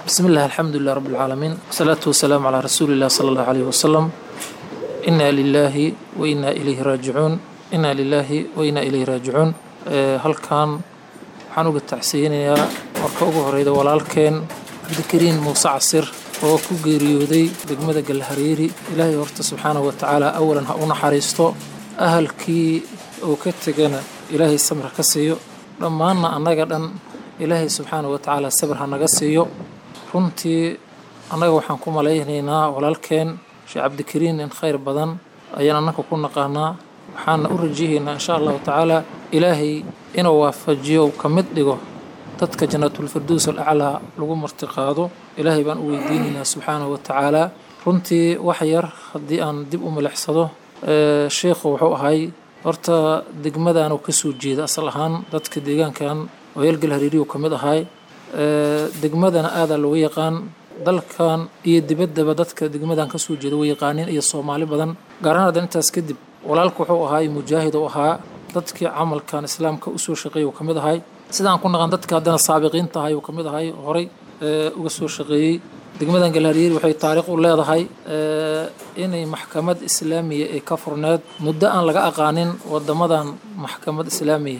بسم الله الحمد لله رب العالمين والصلاة والسلام على رسول الله صلى الله عليه وسلم إنا لله وإنا إليه راجعون إنا لله وإنا إليه راجعون هل كان waxaan uga tacsiyinayaa marka ugu horeyda walaalkeen cabdikariin muuse casir oo ku geeriyooday degmada galhareeri ilaahay horta subxaanahu watacaala awalan ha u naxariisto ahalkii uu ka tegana ilaahay samir ka siiyo dhammaanna annaga dhan ilaahay subxaanahu watacaala sabir ha naga siiyo runtii annaga waxaan ku malaynaynaa walaalkeen sheekh cabdikariin in khayr badan ayaan annaka ku naqaanaa waxaana u rajihaynaa insha allahu tacaala ilaahay inuu waafajiyo ka mid dhigo dadka jannaatulfirdows alaclaa lagu martiqaado ilaahay baan u weydiinaynaa subxaanahu watacaala runtii wax yar haddii aan dib u milixsado sheikhu wuxuu ahay horta degmadaanu ka soo jeeda asal ahaan dadka deegaankan oyaalgal hariiriyu ka mid ahay degmadana aadaa looga yaqaan dalkan iyo dibaddaba dadka degmadan ka soo jeeda way yaqaaniin iyo soomaali badan gaar ahaan haddan intaas kadib walaalku wuxuu ahay mujaahid u ahaa dadkii camalkan islaamka usoo shaqeeyay uu ka mid ahay sidaan ku naqan dadka haddana saabiqiinta ahay uu ka mid ahay horay uga soo shaqeeyey degmadan galhariiri waxay taariikh u leedahay inay maxkamad islaamiya ee ka furneed muddo aan laga aqaanin wadamadan maxkamad islaamiya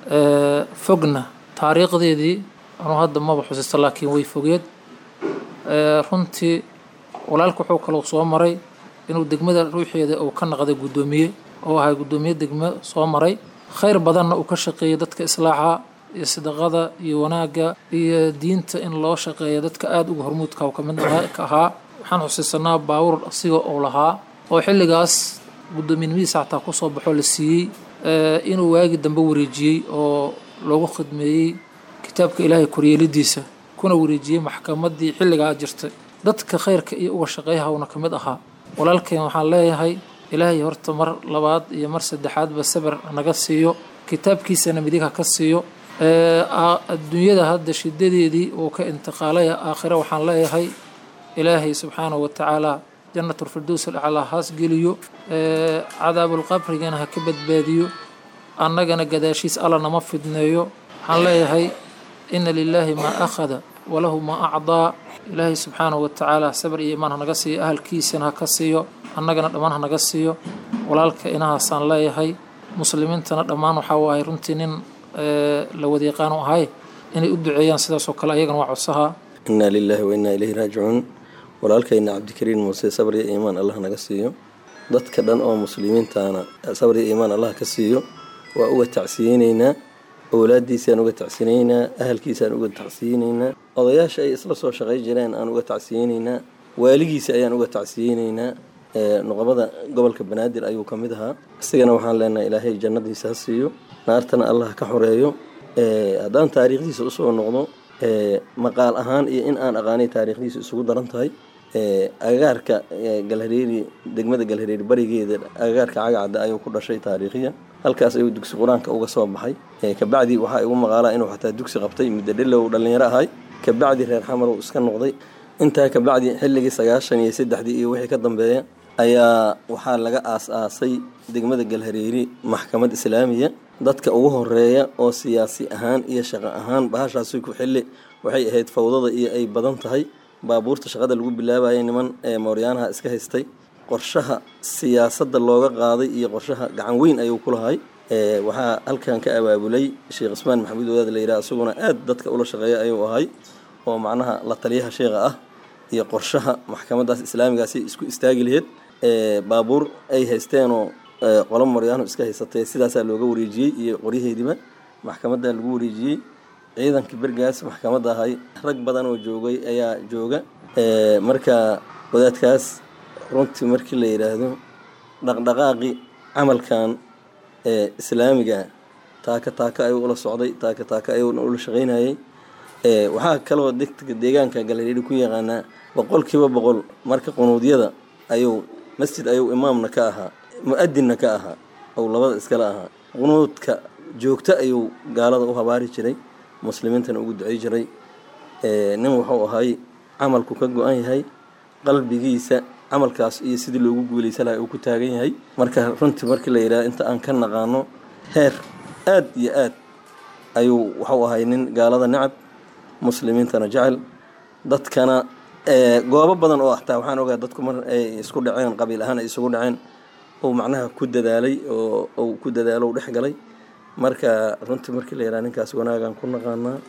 fogna taariikhdeedii anuu hadda maba xusisto laakiin way fogeed runtii walaalku wuxuu kaloo soo maray inuu degmada ruuxeeda uu ka naqday guddoomiye oo ahay guddoomiye degmo soo maray khayr badanna uu ka shaqeeyay dadka islaaxa iyo sadaqada iyo wanaagga iyo diinta in loo shaqeeya dadka aada uga hormuudka uu kamid ka ahaa waxaan xusiisanaa baawur asiga uu lahaa oo xilligaas guddoomiyenimadiisa xataa kusoo baxoo la siiyey inuu waagi dambe wareejiyey oo loogu khidmeeyey kitaabka ilaahay koryeelidiisa kuna wareejiyey maxkamaddii xilligaa jirtay dadka khayrka iyo uga shaqeeyahawna ka mid ahaa walaalkeen waxaan leeyahay ilaahay horta mar labaad iyo mar saddexaadba sabir naga siiyo kitaabkiisana midig ha ka siiyo adduunyada hadda shidadeedii uu ka intiqaalaya aakhire waxaan leeyahay ilaahay subxaanahu watacaala jannatulfirdows alaclaa haas geliyo cadaabulqabrigana ha ka badbaadiyo annagana gadaashiis alla nama fidneeyo waxaan leeyahay ina lilaahi maa akhada walahu maa acdaa ilaahay subxaanahu watacaala sabir iyo imaan hanaga siiyo ahalkiisana ha ka siiyo annagana dhammaan hanaga siiyo walaalka inahaasaan leeyahay muslimiintana dhammaan waxaa waaye runtii nin la wadyaqaan u ahay inay u duceeyaan sidaasoo kale ayagana waa codsahaa inaa lilaahi wa innaa ilayhi raajicuun walaalkayna cabdikariin muuse sabr iyo iimaan allah naga siiyo dadka dhan oo muslimiintaana sabr iyo iimaan allah ka siiyo waa uga tacsiyeyneynaa owlaadiisaan uga tacsiyeyneynaa ahalkiisaan uga tacsiyeyneynaa odayaasha ay isla soo shaqay jireen aan uga tacsiyeyneynaa waaligiisa ayaan uga tacsiyeyneynaa nuqabada gobolka banaadir ayuu ka mid ahaa isigana waxaan leenahay ilaahay jannadiisa ha siiyo naartana allah ka xoreeyo haddaan taariikhdiisa usoo noqdo maqaal ahaan iyo in aan aqaanay taariikhdiisa isugu daran tahay agagaarka galhareeri degmada galhareeri barigeeda agagaarka cagacadda ayuu ku dhashay taariikhiya halkaas ayuu dugsi qur-aanka uga soo baxay kabacdi waxaa igu maqaalaa inuu xataa dugsi qabtay muddo dhelow dhallinyaro ahay kabacdi reer xamar uu iska noqday intaa kabacdi xilligii sagaashan iyo saddexdii iyo wixii ka dambeeya ayaa waxaa laga aas-aasay degmada galhareeri maxkamad islaamiya dadka ugu horeeya oo siyaasi ahaan iyo shaqo ahaan bahashaasi ku xilli waxay ahayd fawdada iyo ay badan tahay baabuurta shaqada lagu bilaabayay niman ee mooryaanaha iska haystay qorshaha siyaasadda looga qaaday iyo qorshaha gacan weyn ayuu ku lahay waxaa halkan ka abaabulay sheekh ismaan maxamuud wadaad la yidhaha isaguna aad dadka ula shaqeeya ayuu ahay oo macnaha la taliyaha sheekha ah iyo qorshaha maxkamadaas islaamigaasi isku istaagi laheyd baabuur ay haysteenoo qolo maryaano iska haysatay sidaasaa looga wareejiyey iyo qoryaheediba maxkamadda lagu wareejiyey ciidankii bergaas maxkamadda ahay rag badan oo joogay ayaa jooga marka wadaadkaas runtii markii la yidhaahdo dhaqdhaqaaqi camalkan islaamiga taaka taaka ayuu ula socday taaka taaka ayuu ula shaqaynayay waxaa kaloo degta deegaanka galhareeri ku yaqaanaa boqolkiiba boqol marka qunuudyada ayuu masjid ayuu imaamna ka ahaa mu-adinna ka ahaa ou labada iskala ahaa qunuudka joogto ayuu gaalada u habaari jiray muslimiintana ugu ducey jiray nin wuxuu ahay camalku ka go-an yahay qalbigiisa camalkaas iyo sidii loogu guulaysa laha uu ku taagan yahay marka runtii markii la yidhaha inta aan ka naqaano heer aad iyo aad ayuu wuxuu ahay nin gaalada necab muslimiintana jecel dadkana goobo badan oo hataa waxaan ogaa dadku mar ay isku dhaceen qabiil ahaan ay isugu dhaceen uu macnaha ku dadaalay oo uu ku dadaalo u dhex galay marka runtii markii la yidhaha ninkaas wanaagaan ku naqaanaa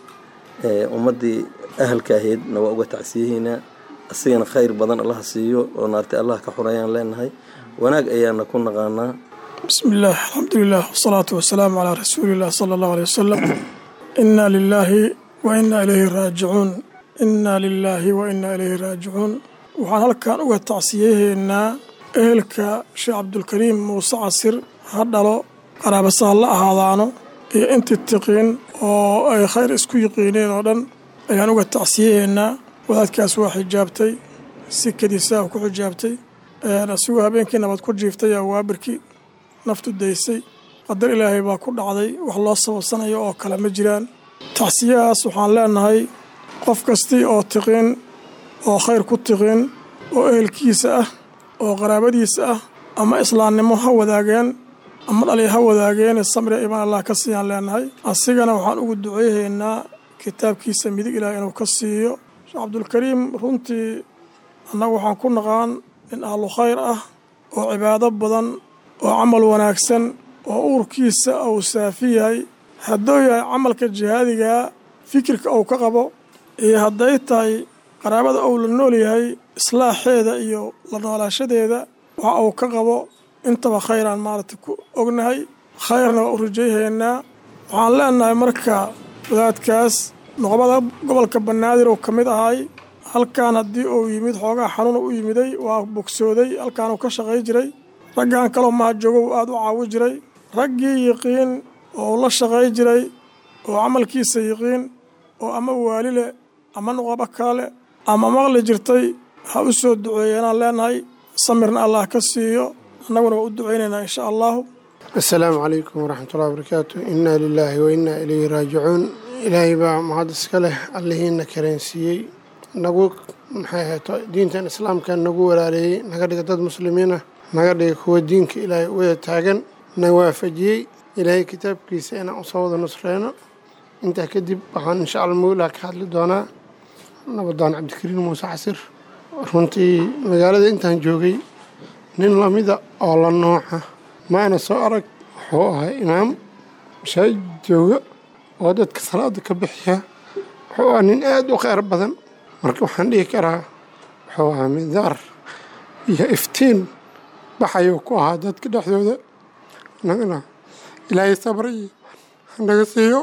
ummaddii ahalka ahaydna waa uga tacsiyahaynaa asigana khayr badan allaha siiyo oo naartay allah ka xurayaan leenahay wanaag ayaana ku naqaanaa bismi illaah alxamdulilah wasalaatu wasalaamu calaa rasuuliillah sala allahu aley wasalam inaa lilaahi wa inaa ilayhi raajicuun inaa lilaahi wa inaa ilayhi raajicuun waxaan halkan uga tacsiyahaynaa ehelka sheekh cabdulkariim muuse casir ha dhalo qaraabasaha la ahaadaano iyo intii tiqiin oo ay khayr isku yiqiineen oo dhan ayaan uga tacsiyahaynaa wadaadkaas waa xijaabtay si kadiisaa ku xijaabtay asigoo habeenkii nabad ku jiiftay aa waabirkii naftu daysay qadar ilaahay baa ku dhacday wax loo sababsanayo oo kale ma jiraan tacsiyahaas waxaan leenahay qof kastii oo tiqiin oo khayr ku tiqiin oo ehelkiisa ah oo qaraabadiisa ah ama islaamnimo ha wadaageen ama dhali ha wadaageene samria imaan allah ka siiyaan leenahay asigana waxaan ugu duceyhaynaa kitaabkiisa midig ilaah inuu ka siiyo sheekh cabdulkariim runtii annagu waxaan ku naqaan nin ahlu khayr ah oo cibaado badan oo camal wanaagsan oo uurkiisa uu saafi yahay hadduu yahay camalka jihaadigaa fikirka uu ka qabo iyo hadday tahay qaraabada uu la nool yahay islaaxeeda iyo la noolaashadeeda waxa uu ka qabo intaba khayraan maaragtay ku ognahay khayrna waa u rajayhaynaa waxaan leenahay marka wadaadkaas noqobada gobolka banaadir uu ka mid ahay halkan haddii uu yimid xoogaa xanuuna u yimiday waa bogsooday halkaan uu ka shaqay jiray raggan kaloo mahajoogo uu aada u caawi jiray raggii yiqiin oo la shaqay jiray oo camalkiisa yiqiin oo ama waali leh ama noqobo kale ama maqli jirtay ha u soo duceeyeenaan leenahay samirna allah ka siiyo annaguna waa u ducaynaynaa insha allahu assalaamu calaykum waraxmatullahi wabarakaatu innaa lilaahi wa innaa ilayhi raajicuun ilaahay baa mahad iska leh allihiina kareensiiyey nagu maxay ahayto diintan islaamka nagu walaaleeyey naga dhiga dad muslimiin ah naga dhiga kuwa diinka ilaahay wada taagan na waafajiyey ilaahay kitaabkiisa inaan usoo wada nusreyno intaa kadib waxaan insha alla mawlaa ka hadli doonaa nabadaan cabdikariin muuse casir runtii magaalada intaan joogay nin lamida oo la nooca maana soo arag wuxuu ahaa imaam mashaajid jooga oo dadka salaada ka bixiya wuxuu ahaa nin aada u kheyr badan marka waxaan dhihi karaa wuxuu ahaa midaar iyo iftiin baxayuu ku ahaa dadka dhexdooda nagana ilaahay sabr iyo hanaga siiyo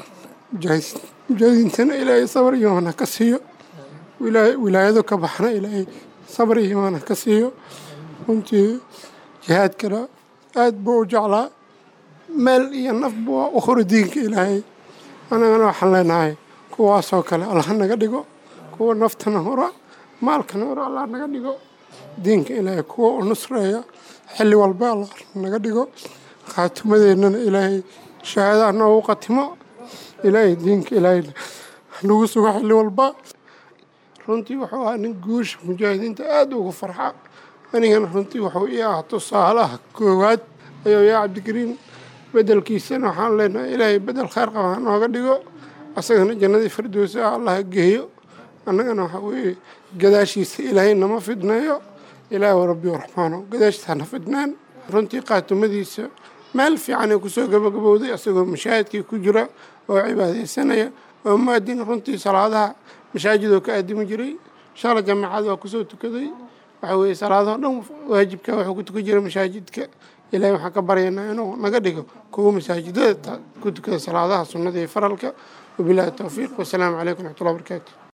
mujaahidiintana ilaahay sabr iyo hana ka siiyo wilaayado ka baxna ilaahay sabr iyo hana ka siiyo runtii jihaadkana aad buu u jeclaa meel iyo nafbu waa u horo diinka ilaahay anagana waxaan leenahay kuwaasoo kale allah naga dhigo kuwa naftana hora maalkana hora allah naga dhigo diinka ilaahay kuwa u nusreeya xilli walba allah naga dhigo khaatimadeennana ilaahay shahaadaha noogu qatimo ilaahay diinka ilaahay nagu sugo xilli walba runtii wuxuu ahaa nin guusha mujaahidiinta aada ugu farxa anigana runtii wuxuu ii ah tusaalaha koowaad ayuu yaa cabdikariin bedelkiisana waxaan leenahay ilaahay bedel kheyr qaba nooga dhigo asagana jannadii firdowsi ah allah geeyo annagana waxaa weeye gadaashiisa ilaahay nama fidneeyo ilaahi rabbi raxmaano gadaashiisa hana fidnaan runtii qaatumadiisa meel fiicanay kusoo gabagabowday asagoo mashaahidkii ku jira oo cibaadaysanaya oo muadin runtii salaadaha mashaajidoo ka aadimi jiray shala jamaacad waa kusoo tukaday waxa weeye salaadahoo dhan waajibka wuxuu ku tukan jiray mashaajidka ilaahay waxaan ka baryaynaa inuu naga dhigo kuwa masaajidada ku tukada salaadaha sunnada iyo faralka wabilaahi towfiiq wasalaamu calaykum raxmatullahi barakaatu